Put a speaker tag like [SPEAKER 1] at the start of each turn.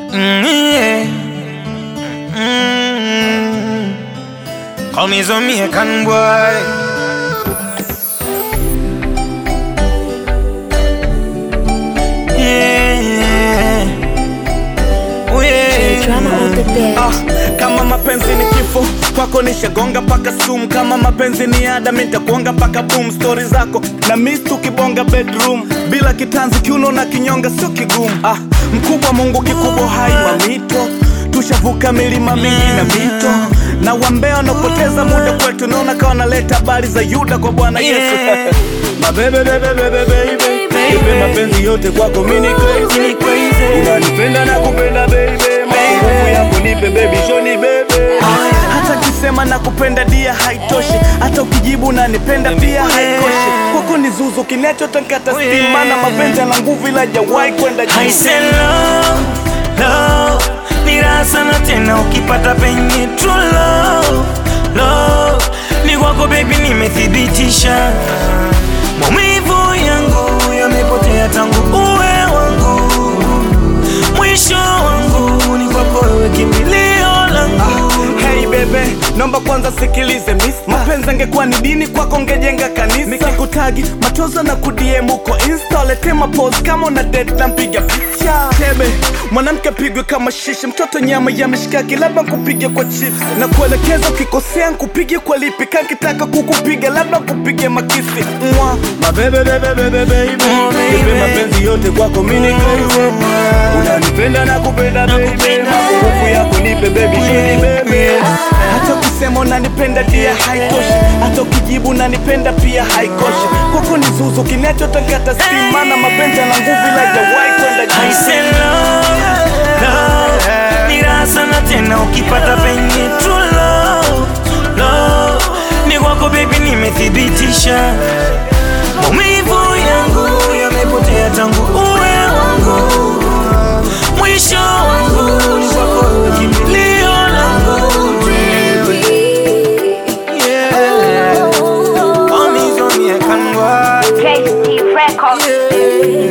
[SPEAKER 1] Mm, yeah. Mm. Call me Jamaican boy. Yeah. Oh, yeah.
[SPEAKER 2] Drama on the bed.
[SPEAKER 3] Ah, kama mapenzi ni kifo kwako nishagonga paka sumu kama mapenzi ni ada mitakuonga paka boom stori zako na mis tukibonga bedroom bila kitanzi kiuno na kinyonga sio kigumu ah, mkubwa mungu kikubwa hai mamito tushavuka milima mingi na mito na wambea wanaopoteza muda kwetu naona kawa naleta habari za yuda kwa bwana yesu
[SPEAKER 1] Yeah.
[SPEAKER 3] mabebebebebebebe ipe mapenzi yote kwako mini crazy
[SPEAKER 1] Mini crazy.
[SPEAKER 3] unanipenda na kupenda baby mapungufu yako nipe baby shoni bebe hata kisema na kupenda dia haitoshi hata ukijibu unanipenda pia haikoshi kwako ni zuzu kinachotankata stima na mapenzi na nguvu ila jawai kwenda
[SPEAKER 1] I
[SPEAKER 3] juu
[SPEAKER 1] say love, love ni raha sana tena ukipata penye true love, love ni kwako baby, nimethibitisha maumivu yangu yamepotea tangu uwe wangu, mwisho wangu ni kwako wewe, kimbilio langu
[SPEAKER 3] Hey bebe, naomba kwanza sikilize miss Mapenzi angekuwa ni dini kwako ngejenga kanisa Nikikutagi machozo na kudiem huko insta Lete mapose kama una date na mpiga picha Tebe, mwanamke pigwe kama shishi Mtoto nyama ya mishikaki labda nkupige kwa chips Na kuelekeza ukikosea nkupige kwa lipi Kankitaka kukupiga labda nkupige makisi Mwa, mabebe bebe bebe baby
[SPEAKER 1] Oh, baby.
[SPEAKER 3] Nipe mapenzi yote kwako mini crazy Unanipenda na kupenda baby
[SPEAKER 1] Nakupenda.
[SPEAKER 3] Mapungufu yako nipe baby shoni baby hata ukisema unanipenda dia haitoshi hata ukijibu unanipenda pia haikoshi kwako ni zuzu kinachotakata stima na mapenzi na nguvu ila jawai kwenda
[SPEAKER 1] I
[SPEAKER 3] juu
[SPEAKER 1] say love, love ni raha sana tena ukipata penye true love, love ni kwako baby, nimethibitisha maumivu yangu yamepotea tangu uwe wangu, mwisho wangu ni kwako wewe, kimbilio langu yeah. Call me Jamaican boy.
[SPEAKER 2] KC Records.
[SPEAKER 1] Yeah.